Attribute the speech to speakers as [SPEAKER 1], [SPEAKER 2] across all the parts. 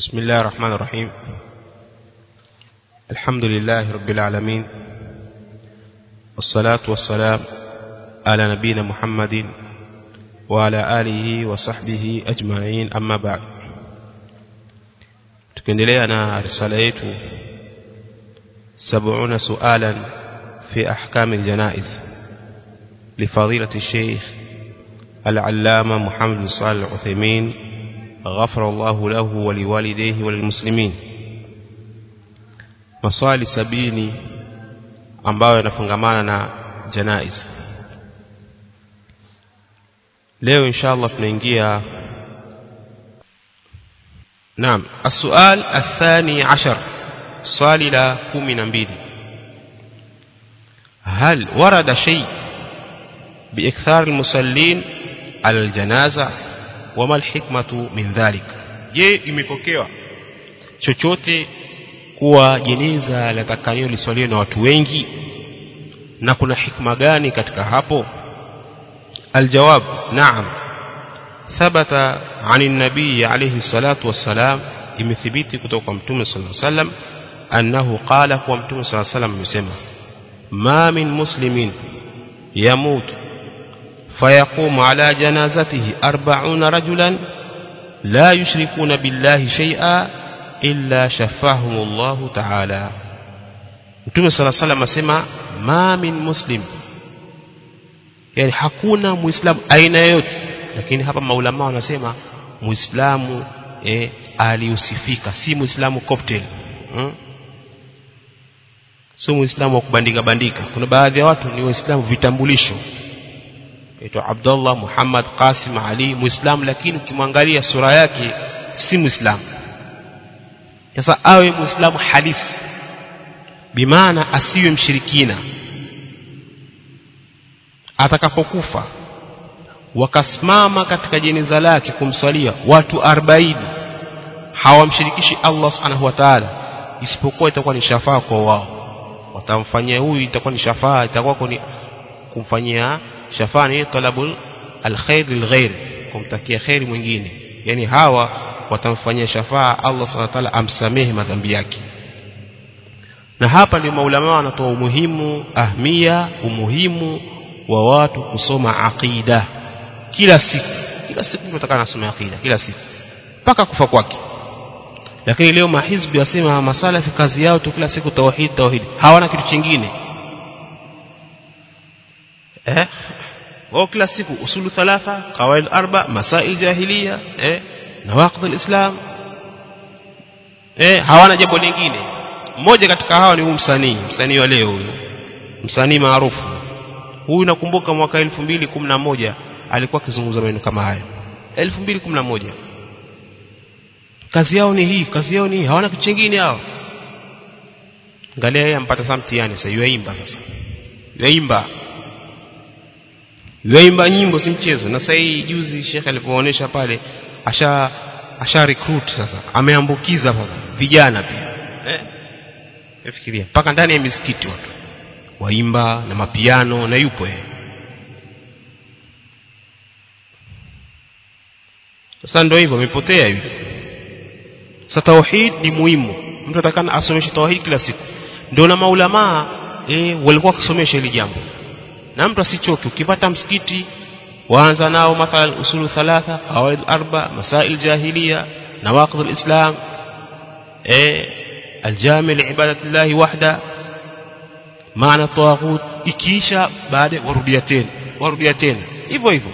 [SPEAKER 1] بسم الله الرحمن الرحيم الحمد لله رب العالمين والصلاة والسلام على نبينا محمد وعلى آله وصحبه أجمعين أما بعد tukiendelea na risala yetu 70 sualan fi ahkam aljanaiz لفضيلة الشيخ العلامة محمد صالح العثيمين غفر الله له ولوالديه وللمسلمين maswali sabini ambayo yanafungamana na janaiz leo inshallah tunaingia naam السؤال الثاني عشر swali la kumi na mbili هل ورد شيء بإكثار المصلين على الجنازة وما الحكمة من ذلك je imepokewa chochote kuwa jeneza latakaniwa liswaliwe na watu wengi na kuna hikma gani katika hapo aljawab naam thabata عن النبي عليه الصلاة والسلام imethibiti kutoka kwa mtume sallallahu alaihi wasallam annahu qala kwa mtume sallallahu alaihi wasallam amesema ma min muslimin yamut فيقوم على جنازته أربعون رجلا لا يشركون بالله شيئا إلا شفاهم الله تعالى Mtume صلى الله عليه وسلم asema ma min muslim yani hakuna muislamu aina yote lakini hapa maulama wanasema muislamu eh, aliusifika si muislamu cocktail hmm? sio muislamu wa kubandika bandika kuna baadhi ya watu ni waislamu vitambulisho aitwa Abdullah Muhammad Qasim Ali muislamu lakini ukimwangalia sura yake si muislamu sasa awe muislamu halisi bimaana asiwe mshirikina atakapokufa wakasimama katika jeneza lake kumswalia watu 40 hawamshirikishi Allah subhanahu wa ta'ala isipokuwa itakuwa ni shafaa kwa wao watamfanyia huyu itakuwa ni shafaa itakuwa ni kumfanyia shafaa ni talabul alkhair lilghair kumtakia khairi mwingine yani hawa watamfanyia shafaa Allah subhanahu wa ta'ala amsamehe madhambi yake na hapa ndio maulama wanatoa umuhimu ahmia umuhimu wa watu kusoma aqida kila siku kila siku tunataka nasoma aqida kila siku mpaka kufa kwake lakini leo mahizbi wasema masalafi kazi yao tu kila siku tauhid tauhid hawana kitu kingine eh wao kila siku usulu thalatha qawaid arba masail jahiliya eh nawaqid alislam eh hawana jambo lingine mmoja katika hawa ni huyu msanii msanii wa leo huyu msanii maarufu huyu nakumbuka mwaka 2011 alikuwa akizungumza maneno kama hayo 2011 kazi yao ni hii kazi yao ni hii hawana kitu kingine hao angalia yeye ampata saa mtihani sasa yuaimba sasa yuaimba yuaimba nyimbo si mchezo na sasa hii juzi shekhe alipoonyesha pale asha asha recruit sasa ameambukiza sasa vijana pia eh nafikiria mpaka ndani ya misikiti watu waimba na mapiano na yupo yeye sasa ndio hivyo amepotea hivi sasa tauhid ni muhimu mtu atakana asomeshe tauhid kila siku ndio na maulama eh walikuwa kusomesha hili jambo na mtu asichoke ukipata msikiti waanza nao mathalan usulu thalatha qawaid arba masail jahiliya nawaqid alislam eh aljami liibadati llahi wahda maana tawaghut ikiisha baada warudia tena warudia tena hivyo hivyo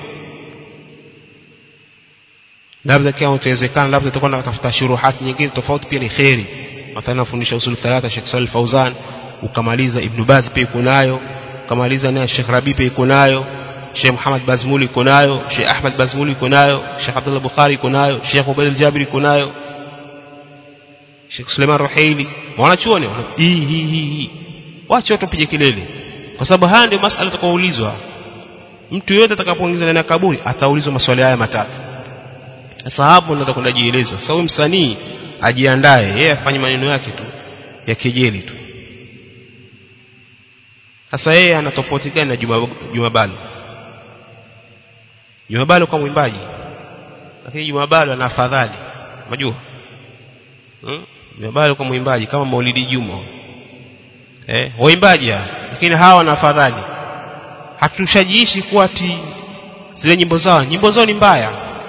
[SPEAKER 1] labda kama utawezekana labda tutakuwa tunatafuta shuruhati nyingine tofauti pia ni khairi mathalan nafundisha usul thalatha Sheikh Salih Fauzan ukamaliza Ibn Baz pia iko nayo ukamaliza naye Sheikh Rabi pia iko nayo Sheikh Muhammad Bazmuli iko nayo Sheikh Ahmad Bazmuli iko nayo Sheikh Abdullah Bukhari iko nayo Sheikh Ubayd al-Jabiri iko nayo Sheikh Suleiman Ruhaili wanachuoni hii hii hii hii wacha watu pige kelele kwa sababu haya ndio masala atakaoulizwa mtu yote atakapoingizwa ndani ya kaburi ataulizwa maswali haya matatu sasa hapo ndo atakwenda jieleza sasa huyu msanii ajiandae yeye afanye maneno yake tu ya kejeli tu sasa yeye ana tofauti gani na Juma Juma Balo Juma Balo kwa mwimbaji lakini Juma Balo ana afadhali unajua hmm? jumabalo kwa mwimbaji kama Maulidi Juma eh waimbaji lakini hawa na afadhali hatushajiishi kuwa ati zile nyimbo zao nyimbo zao ni mbaya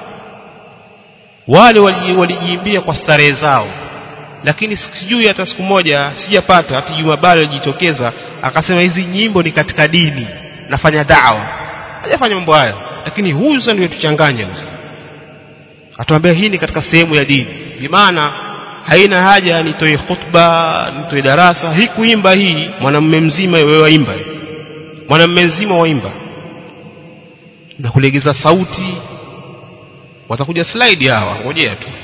[SPEAKER 1] wale walijiimbia kwa starehe zao lakini sijui hata siku moja sijapata hata Jumabalo alijitokeza akasema hizi nyimbo ni katika dini nafanya dawa hajafanya mambo hayo lakini huyu sasa ndio tuchanganya huyu atuambia hii ni katika sehemu ya dini bimaana haina haja nitoe khutba nitoe darasa hii kuimba hii mwanamume mzima wewe waimba mwanamume mzima waimba na kulegeza sauti watakuja slide hawa ngojea tu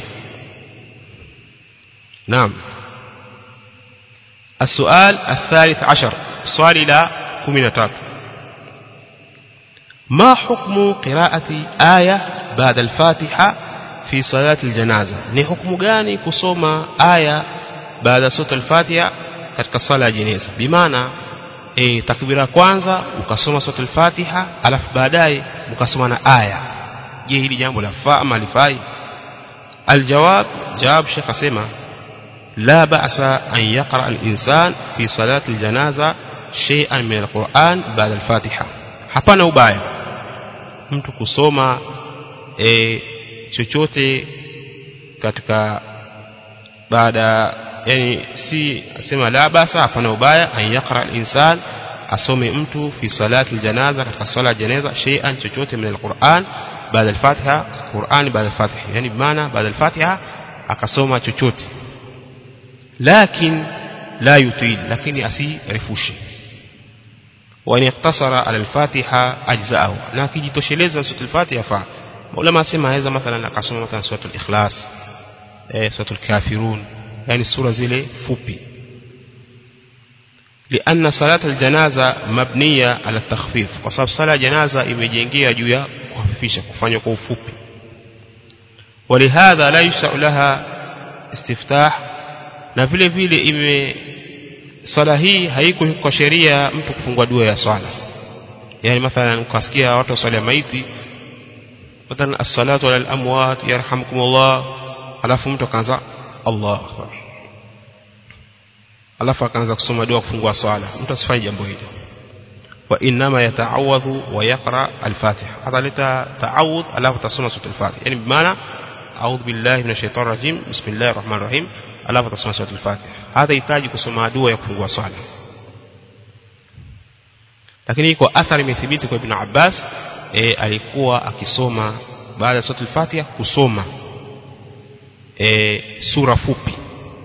[SPEAKER 1] naam السؤال الثالث عشر سؤال إلى كمينة ما حكم قراءة آية بعد الفاتحة في صلاة الجنازة ni hukumu gani kusoma aya baada sura al-Fatiha katika sala ya jeneza bimaana e, takbira kwanza ukasoma sura al-Fatiha alafu baadaye ukasoma na aya je hili jambo lafaa ama lifai aljawab jawab shekh asema لا بأس أن يقرأ الإنسان في صلاة الجنازة شيئا من القرآن بعد الفاتحة hapana ubaya mtu kusoma e, chochote katika baada yani si asema la basa hapana ubaya an yaqra al-insan asome mtu fi salati al-janaza katika sala ya janaza shay'an chochote min al-Qur'an baada al-Fatiha Qur'an baada al-Fatiha yani bimaana baada al-Fatiha akasoma chochote لكن لا يطيل لكن أسي رفوشي وأن يقتصر على الفاتحة أجزاءه لكن يتوشلز سورة الفاتحة فا ولما سمع هذا مثلا أقسم مثلا سورة الإخلاص سورة الكافرون يعني السورة زي فوبي لأن صلاة الجنازة مبنية على التخفيف وصاب صلاة جنازة imejengea juu ya kuhafifisha kufanya kwa ufupi ولهذا لا يشرع لها استفتاح na vile vile ime swala hii haiko kwa sheria mtu kufungua dua ya swala yani mathalan ukasikia watu swala ya maiti mathalan as-salatu ala al-amwat yarhamukumullah alafu mtu akaanza Allah akbar alafu akaanza kusoma dua kufungua swala mtu asifanye jambo hilo wa inma yata'awadhu wa yaqra al-fatiha ataleta ta'awudh alafu tasoma sura al-fatiha yani bimaana a'udhu billahi minash shaitani rajim bismillahir rahmanir rahim alafu atasoma sura al-Fatiha hata hitaji kusoma dua ya kufungua swala lakini iko athari imethibiti kwa Ibn Abbas e, alikuwa akisoma baada ya sura al-Fatiha kusoma e, sura fupi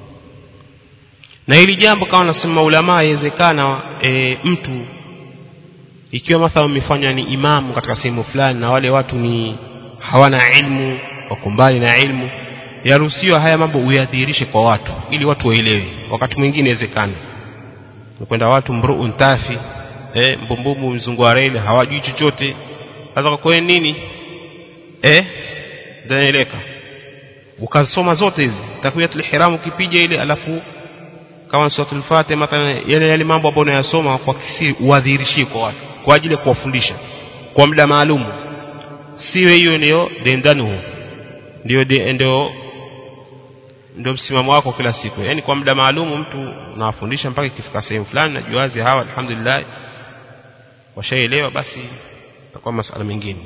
[SPEAKER 1] na hili jambo kama nasema ulama yawezekana e, mtu ikiwa mathalan umefanya ni imamu katika sehemu fulani na wale watu ni hawana ilmu wako mbali na ilmu yaruhusiwa haya mambo uyadhihirishe kwa watu ili watu waelewe wakati mwingine inawezekana kwenda watu mruun tafi eh mbumbumu mzungu wa reli hawajui chochote sasa kwa nini eh danaeleka ukasoma zote hizi takwiyatul ihram ukipija ile alafu kama suratul fatiha mathalan yale yale mambo ambayo unayasoma kwa kisiri uadhihirishie kwa watu kwa ajili ya kuwafundisha kwa muda maalum siwe hiyo ndio dendanuhu ndio ndio ndio msimamo wako kila siku yani kwa muda maalum mtu unawafundisha mpaka ikifika sehemu fulani na juazi hawa alhamdulillah washaelewa basi itakuwa masala mengine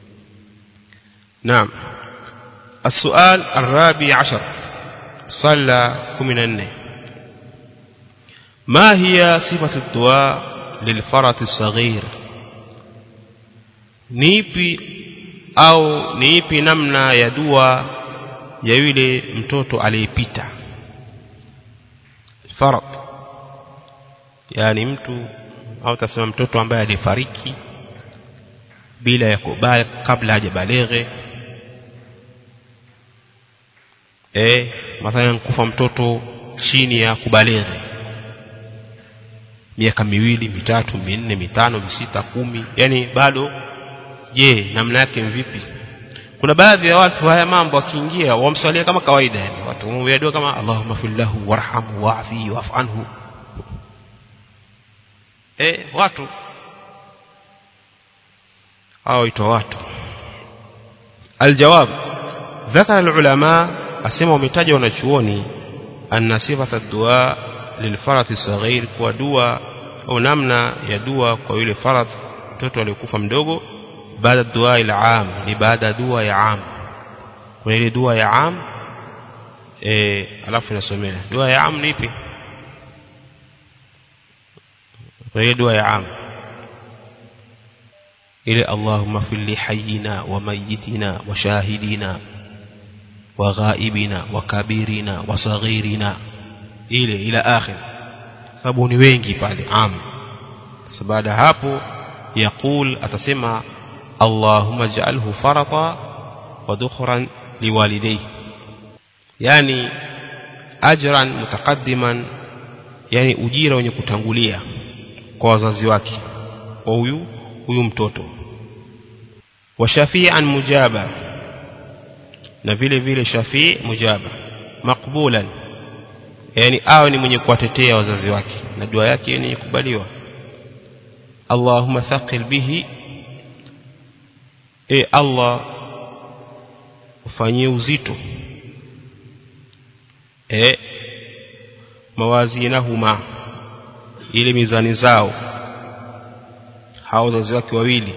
[SPEAKER 1] naam السؤال الرابع عشر صلى كمن ما هي صفة الدعاء للفرط الصغير نيبي au ni ipi namna ya dua ya yule mtoto aliyepita farad yani mtu au tasema mtoto ambaye alifariki bila ya kubali kabla hajabaleghe eh mathalan kufa mtoto chini ya kubaleghe miaka miwili mitatu minne mitano misita kumi yani bado je namna yake vipi kuna baadhi ya watu haya mambo akiingia wamswalia kama kawaida yani watu wamwambia kama Allahumma fillahu warhamhu wa'fi wa'fu anhu eh watu hao ito watu aljawab ذكر العلماء asema wametaja wanachuoni anna sifata dua lilfarati saghir kwa dua au namna ya dua kwa yule faradh mtoto aliyokufa mdogo baada dua ila am ni baada dua ya am kuna ile dua ya am eh alafu inasomea dua ya am ni ipi kuna ile dua ya am ile Allahumma fil hayyina wa mayyitina wa shahidina wa ghaibina wa kabirina wa saghirina ile ila akhir sababu ni wengi pale am baada hapo yaqul atasema Allahumma ij'alhu farata wa dukhran liwalidayhi yani ajran mutaqaddiman yani ujira wenye kutangulia kwa wazazi wake kwa huyu huyu mtoto wa shafi'an mujaba na vile vile shafii mujaba makbulan yani awe ni mwenye kuwatetea wazazi wake na dua yake ni kubaliwa Allahumma thaqil bihi e Allah ufanyie uzito e mawazinahuma ile mizani zao hao wazazi wake wawili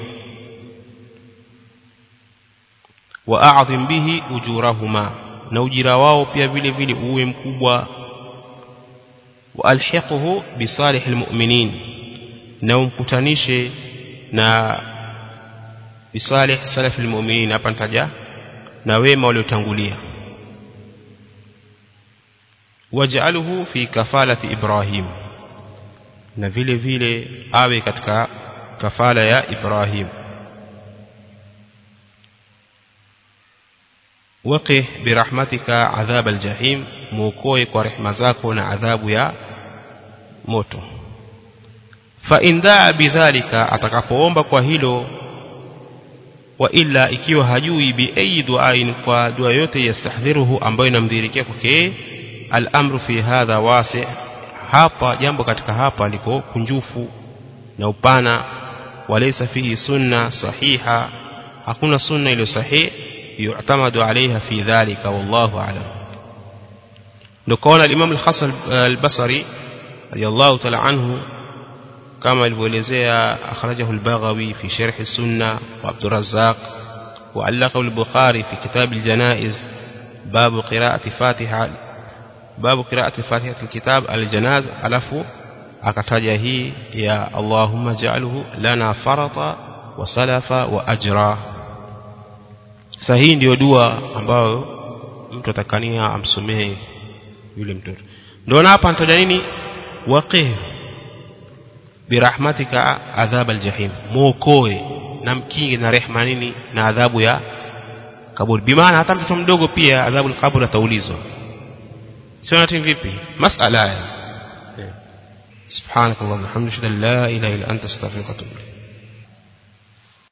[SPEAKER 1] wa a'dhim bihi ujurahuma na ujira wao pia vile vile uwe mkubwa wa alhiqhu bi salihil mu'minin na umkutanishe na bisalih salafil mu'minin hapa nitaja na wema waliotangulia waj'alhu fi kafalati ibrahim na vile vile awe katika kafala ya ibrahim waqih birahmatika adhab aljahim muokoe kwa rehema zako na adhabu ya moto fa in daa bidhalika atakapoomba kwa hilo wa illa ikiwa hajui bi ayi duain kwa dua yote yastahdhiruhu ambayo inamdhirikia kwake al-amru fi hadha wasi hapa jambo katika hapa liko kunjufu na upana walaysa fihi sunna sahiha hakuna sunna iliyo sahihi yu'tamadu alaiha fi dhalika wallahu a'lam ndio kaona al-imam al-hasan al-basri radiyallahu ta'ala anhu كما الولزية أخرجه البغوي في شرح السنة وعبد الرزاق وعلقه البخاري في كتاب الجنائز باب قراءة فاتحة باب قراءة فاتحة الكتاب الجناز ألف أكتاجه يا اللهم اجعله لنا فرطا وسلفا وأجرا sahihi ndio dua ambayo mtu atakania amsomee yule mtoto ndio hapa nitaja nini waqih birahmatika adhab aljahim muokoe na mkinge na rehma nini na adhabu ya kaburi bimaana hata mtoto mdogo pia adhabu alqabr ataulizwa sio nati vipi masala haya subhanakallahumma hamdika la ilaha illa anta astaghfiruka wa atubu